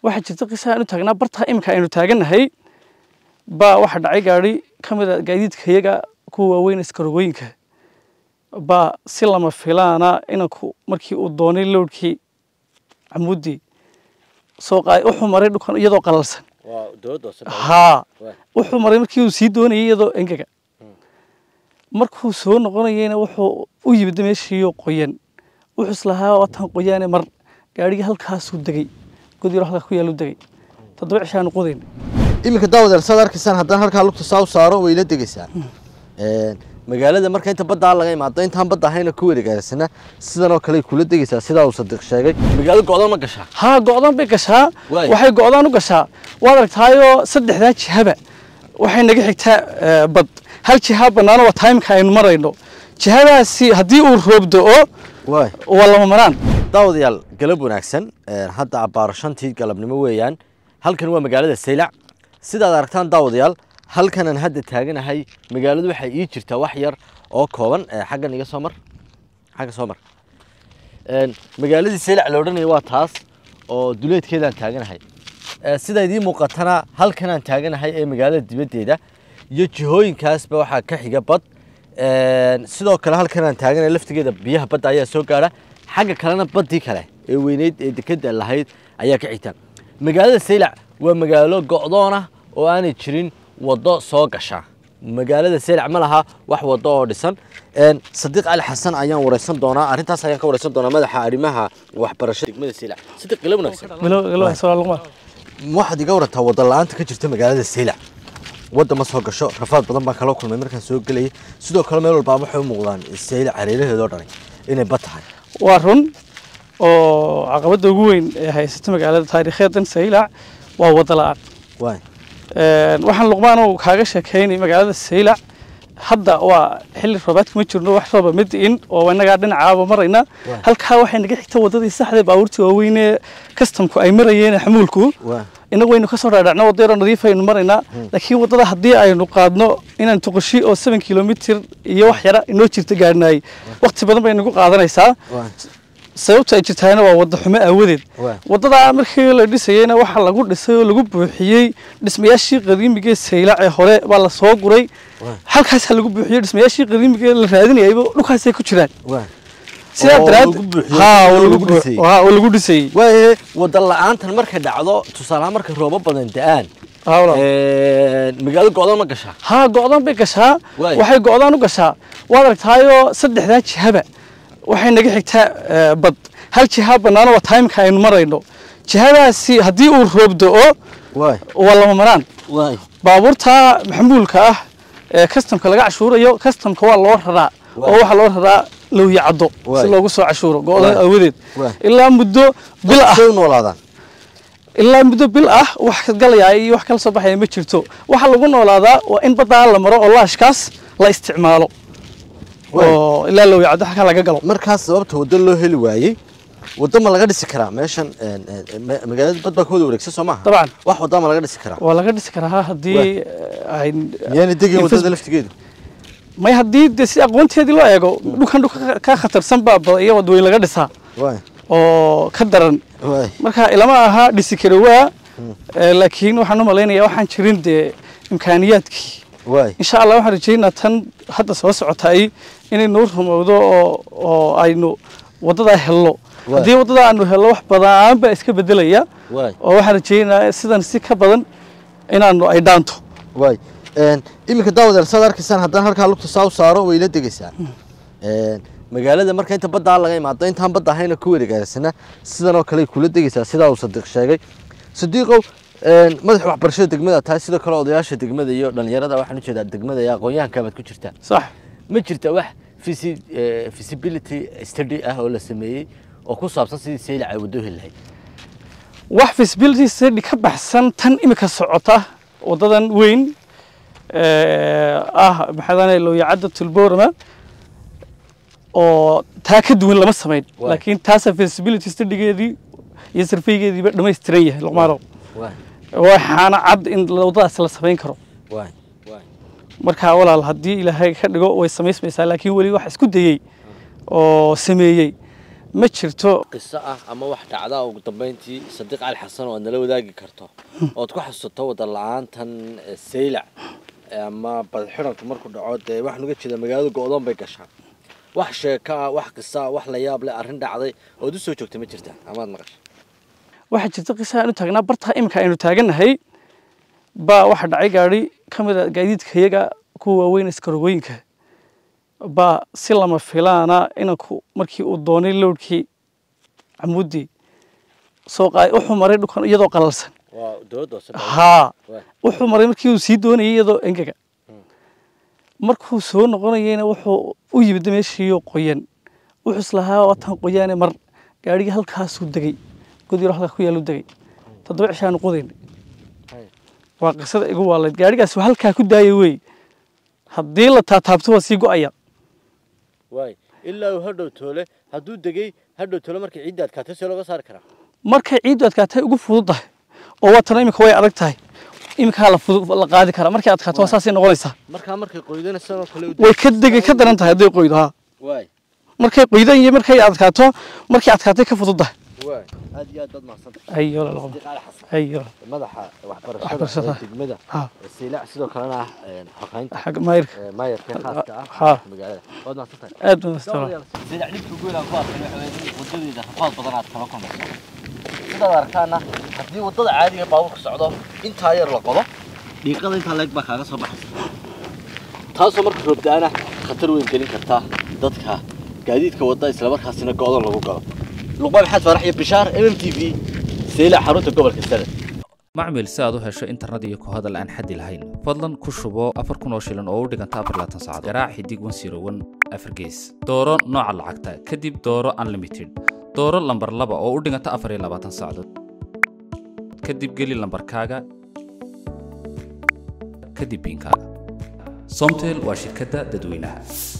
waxaa jirta qisa aanu taagnaa bartaa iminka aynu taagannahay baa waxaa dhacay gaari ka mid a gaadiidka iyaga kuwa waaweyn iskarogooyinka baa si lama filaana inanku markii uu doonay lowdkii camuudii soo qaay wuxuu maray dhulkan iyadoo qalalsan waa dowladda hoose haa Waay. wuxuu maray markii uu sii doonayay iyadoo engega markuu soo noqonayeyna wuxuu u yimid meeshiiyo qoyan wuxuu islahaa watan qoyaane mar gaadhigii halkaasuu degay god yaro halkaa ku yaalu degay toddoba cishaanu qodayn iminka daawadeel saad arkaysaan haddaan halkaa lugta saa u saaro way la degaysaa magaalada marka inta baddaa laga imaado intaan badda ahayna ku wareegaarsana sidan oo kale ay kula degaysaa sidaa uu sadiq sheegay magaalo go'dan ma gashaa haa go'daan bay gashaa Waay. waxay go'daan u gashaa waad aragtaayoo saddexdaa jihaba waxay naga xigtaa eh, bad hal jiha bannaano waa taimka aynu marayno jihadaasi haddii uu roob da'o waay waa lama maraan daawadayaal galab wanaagsan Ee, hadda abbaaro shantii galabnimo weeyaan halkan waa magaalada saylac sidaad aragtaan daawadayaal halkanaan hadda taaganahay magaaladu waxay ii jirtaa wax yar oo kooban Ee, xaggan iga soo mar xagga soo mar Een, magaaladii saylac la odhanaya waa taas oo duleedkeedaan taaganahay Ee, sida idiin muuqatana halkanaan taaganahay ee magaalada dibaddeeda iyo jihooyinkaasba waxaa ka xiga bad Een, sidoo kale halkanaan taaganahay laftigeeda biyaha badda ayaa soo gaadha xagga kalena baddii kale ee weyneyd ee dekedda lahayd ayaa ka xigta magaalada saylac waa magaalo go'doon ah oo aanay jirin waddo soo gasha magaalada saylac ma laha wax waddo oo dhisan Een, sadiiq cali xasan ayaan wareysan doonaa arrintaas ayaan ka wareysan doonaa madaxa arrimaha waxbarashada degmada saylac sadiiq ila wanaagsan waxaad iga warantaa waddo la-aanta ka jirta magaalada saylac wadda ma soo gasho rafaad badan baan kala kulmay markaan soo gelayay sidoo kale meel walbaa waxay u muuqdaan saylac hareeraheedoo dhanay inay bad tahay waa run oo caqabadda ugu weyn ee haysata magaalada taariikheedan saylac waa waddo la'aan waay Een, waxaan luqmaanow kaaga sheekaynay magaalada saylac hadda waa xilli roobaadka ma jirno wax rooba ma di'in oo innagaa dhinacaaba marayna Waay. halkaa waxay naga xigta waddadii saxda ee baabuurtii waaweyn ee kastamku ay marayeen xamuulku waay inagu waynu kasoo dhaadhacno waddo yaroo nadiif aynu maraynaa laakiin waddada haddii aynu qaadno inaan tuqashi oo seven kilomitir iyo wax yara inoo jirta gaadhnaay waqti badan bay nagu qaadanaysaa waay sababta ay jirtaana waa waddo xumo aawadeed Waay. waddadaa markii la dhisayeyna waxaa lagu dhisay oo lagu buuxiyey dhismayaashii qadiimiga ee saylac ee hore baa la soo guray Waay. halkaasaa lagu buuxiyey dhismayaashii qadiimiga ee la raadinayayba dhulkaasay ku jiraan waay sidaa Oo daraaddeed lagu buuxiyey, haa oo oo lagu lagu dhisayey. haa oo lagu dhisayey waaye wadda la-aantan markay dhacdo tusaalahaan markay roobo badan da-aan Haa, walaal. Een, magaalo go'dan ma gashaa haa go'daan bay gashaa Waay. waxay go'daan u gashaa waad aragtaayoo saddexdaa jihaba waxay naga xigtaa eh, bad hal jiha bannaano waa taimka aynu marayno jihadaasi haddii uu roob da'o waay waa lama maraan waay baabuurta maxmuulka ah ee kastamka laga cashuurayo kastamka waa loo raraa Waay. oo waxaa loo raraa lowya caddo Waay. si loogu soo cashuuro go'dan Waay. aawadeed Waay. ilaa muddo bil ah say u noolaadaan ilaa muddo bil ah wax ka galaya iyo wax kala soo baxaya ma jirto waxaa lagu noolaadaa waa in baddaa la maro oo laashkaas la isticmaalo Waay. oo ilaa lowya caddo halkaa laga galo markaas sababta waddo loo heli waayey waddo ma laga dhisi karaa meeshan een, een, ma- magaalada bad baa ka wada wareegsan soo maaha dabcan wax waddaa ma laga dhisi karaa waa laga dhisi karaa haddii Waay. eh, ay miyaana degin Infas- waddada laftigeedu may haddii de si aqoonteedii loo eego dhulkan dhulka ka- ka khatarsan baa ba- iyo wadooyin laga dhisaa waay oo ka daran waay marka ilama aha dhisi kara waa eh, laakiin waxaan u malaynayaa waxaan jirin dee imkaaniyaadkii waay insha allah waxaan rajaynaa tan hadda soo socotay inay noo rumowdo oo oo aynu waddadaa helno Waay. haddii waddadaa aanu helno wax badan baa iska bedelaya waay oo waxaan rajaynayaa sidan si ka badan inaanu ay dhaanto waay Een, iminka daawadeel saad arkaysaan haddaan halkaa lugta saa u saaro way la degaysaa Een, magaalada marka inta baddaa laga imaado intaan badda ahayna ku wareegaarsana sidan oo kale ay kula degaysaa sidaa uu sadiiq sheegay sadiiqow een, madaxa waxbarashada degmada tahay sidoo kale odayaasha degmada iyo dhallinyarada waxaan ujeedaa degmada iyo aqoon-yahanka baad ku jirtaa sax ma jirta wax visi- eh, visibility study ah oo la sameeyey oo ku saabsan sidii saylac ay waddo heli lahayd wax feasibility study ka baxsan tan imika socota wadadan weyn ee, ah maxaadane looyacadda tulboorama oo taa ka duwan lama samayn Waay. laakiin taasa feasibility studygeedii iyo sarfeygeediiba dhammaystiran yahay luqmaanow waay waxaana cad in wadadaas la samayn karo waay waay marka walaal haddii ilaahay ka dhigo way samaysmaysaa laakiin weli wax isku dayey oo sameeyey ma jirto qiso ah ama wax dhacda ugu dambeyntii sadiiq cali xasan oo aad nala wadaagi karto ood ku xasuusato wada la-aantan eh, saylac eh, ama badxiranku markuu dhaco dee waxaan uga jeeda magaalada go-doon bay gashaa wax sheeko ah wax qiso ah wax la yaab leh arrin dhacday ood u soo joogta ma jirta amaad maqashay waxaa jirta qisa aan u taagnaa barta iminka aynu taagannahay baa waxa dhacay gaadhi ka mid a gaadiidka iyaga kuwa waaweyn iskarogooyinka baa si lama filaana inanku markii uu doonay lowdkii camuudii soo qaay wuxuu maray dhulkan iyadoo qalalsan waa dowladda hoose haa Waa. wuxuu maray markii uu sii doonayay iyadoo engega markuu soo noqonayeyna wuxuu u yimid meeshiiyoo qoyan wuxuu islahaa watan qoyaane mar gaadhigii halkaasuu degay god yaro halkaa ku yaallu degay toddoba cishaanu qodaynay Hay. waa qisada igu waalayd gaadhigaas waa halkaa ku daaya wey haddii la taataabto waa sii go-aya waay ilaa uu hadhow toole hadduu degay hadhow toole markay ciidda adkaatay see looga saari karaa markay ciiddu adkaatay ugu fudud tahay oo waatana iminka way adag tahay iminkaa la fudud la qaadi karaa markay adkaato waa saasay noqonaysaa markaa markay qoydana sanoo kale u way ka degay ka daran tahay hadday qoydo haa waay markay qoydan iyo markay adkaato markay adkaatay ka fudud tahay waay aad iyo aad baad mahadsantahay ayo la laqabo sadiiq cali xasan ayo madaxa waxbarashada Waxbarashada. ee degmada ha ee saylac sidoo kalena ah een, xogeynta xag mayrka ee maayarka khaaska ah Ha. magaalada waad mahadsantahay aad baan astara saylac dhibka ugu weyn aan ku arkay waxa weeye in wadadeeda rafaad badan aad kala kulmayso sidaad arkaana haddii wadada caadiga baabuurka socdo intaa yar la qodo dhiiqada intaa leeg baa kaaga soo baxaysa taasoo marka roobda-ana khatar weyn gelin karta dadka gaadiidka wada islamarkaasina go-dan lagu galo luqmaan maxamed faarax iyo bishaar m m t v saylac xarunta gobolka sanad macmil si aad u hesho internet iyo ku hadal aan xaddi lahayn fadlan ku shubo afar kun oo shilin oo u dhiganta afar laatan saacadood garaac xidig wan siro wan afar gees dooro nooca lacagta kadib dooro unlimited dooro lambar laba oo u dhiganta afar iyo labaatan saacadood kadib geli lambarkaaga kadib biinkaaga somtel waa shirkadda dadweynaha